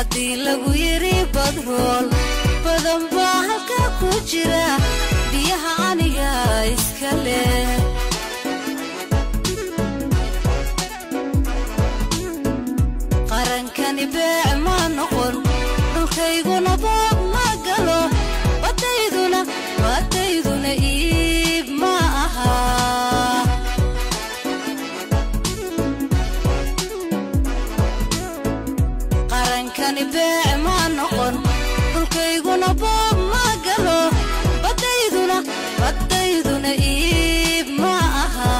haddii lagu yidhi badrool badan baa halka ku jira biyaha aniga iska leh qarankani beec ma noqon dhulkayguna boob ma galo badayduna badayduna iib ma aha qarankani beec ma noqon dhulkayguna boob ma galo badayduna badayduna iib ma aha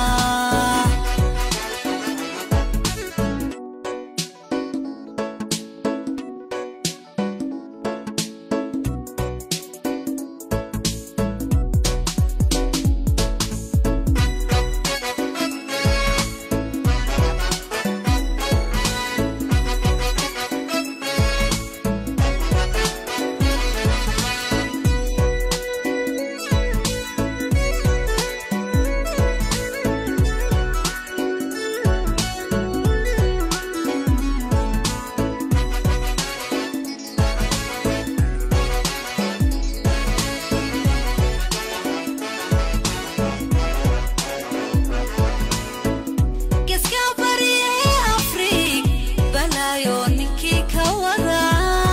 geska baryahe afriig balaayo ninkii ka wada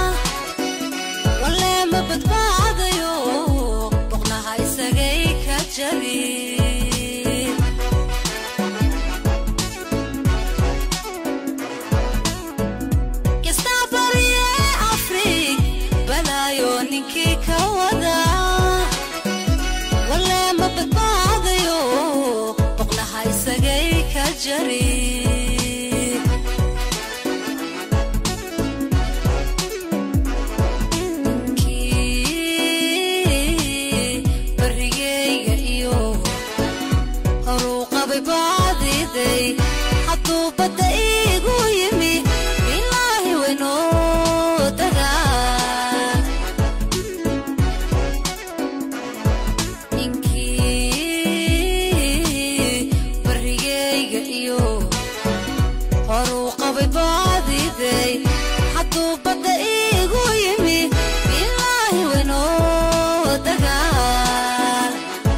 walee ma badbaadayo boqnaha isagay ka jabi geska baryahe afriig balaayo ninkii ka wada walee ma badbaadayo boqnaha isagay ka jari Kii barigayga iyo horuu qabay baadiday hadduu badda iigu yimi ilaahi waynoo dagaa ninkii barigayga iyo horuu qabay baadiday hadduu badda iigu yimi ilaahi waynoo dagaal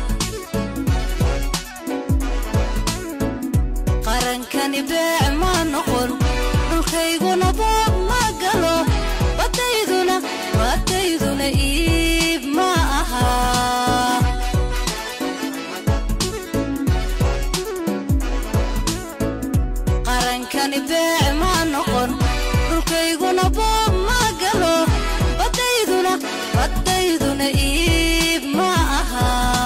qarankani beec ma noqon dhulkayguna boob ma galo badayduna badayduna iib ma aha qarankani beec ma noqon dhulkayguna boob ma galo badayduna badayduna iib ma aha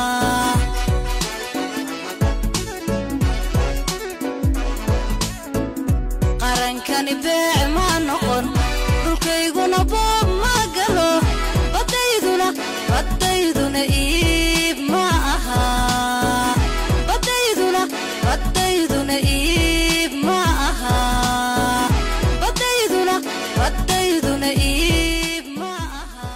qarankani beec ma noqon dhulkayguna boob ma galo badayduna badayduna iib ma aha badayduna badayduna iib ma aha badayduna badayduna iib ma aha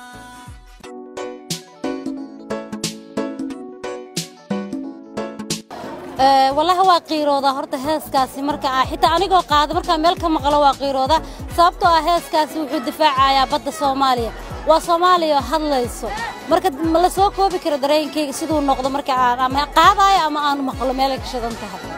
Ee, wallahi waa qiirooda horta heeskaasi marka ah xitaa anigoo qaada markaa meel ka maqlo waa qiirooda sababtoo ah heeskaasi wuxuu difaacayaa badda soomaaliya waa soomaaliya oo hadlayso marka ma la soo koobi karo dareenkayga siduu noqdo marka aan ama qaadayo ama aanu maqlo meelay ka shidan tahay